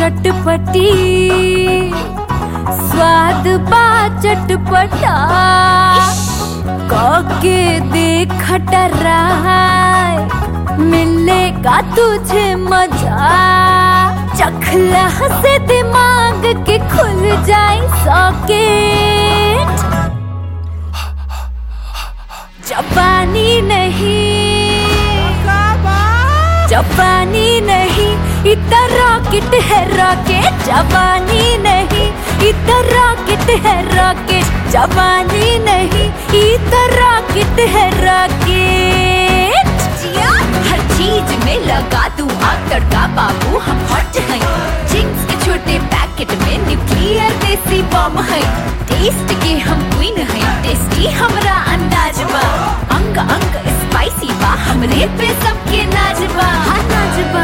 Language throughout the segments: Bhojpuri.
चटपटी स्वाद बा चटपटा के देख टराय मिलेगा तुझे मजा चखला से दिमाग के खुल जाए सॉकेट जापानी नहीं जापानी नहीं इतना रॉकेट है रॉकेट जापानी नहीं इतना रॉकेट है रॉकेट जापानी नहीं इतना रॉकेट है रॉकेट जिया हर चीज में लगा तू आग तड़का बाबू हम हॉट हैं चिंग्स के छोटे पैकेट में न्यूक्लियर देसी बम है टेस्ट के हम क्वीन हैं टेस्टी हमरा अंदाज बा अंग अंग स्पाइसी बा हमरे पे सबके नाज बा हाँ नाज बा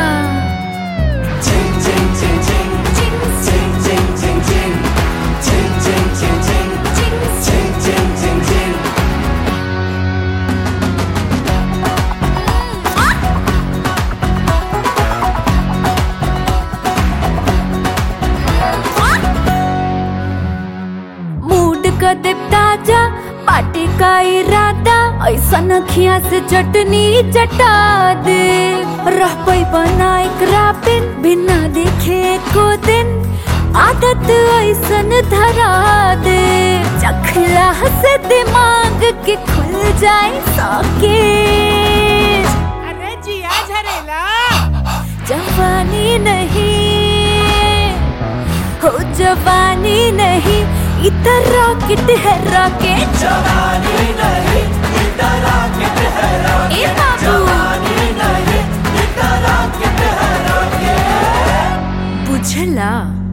मूड का दे ताजा पार्टी का इरादा ऐसा नखिया से चटनी चटा दे रह पई बनाए क्रापिन बिना देखे को दिन आदत ऐसन धरा दे चखला से दिमाग के खुल जाए सॉकेट अरे जिया झरेला जवानी नहीं हो जवानी नहीं इतना रॉकेट है रॉकेट ए बाबू बुझला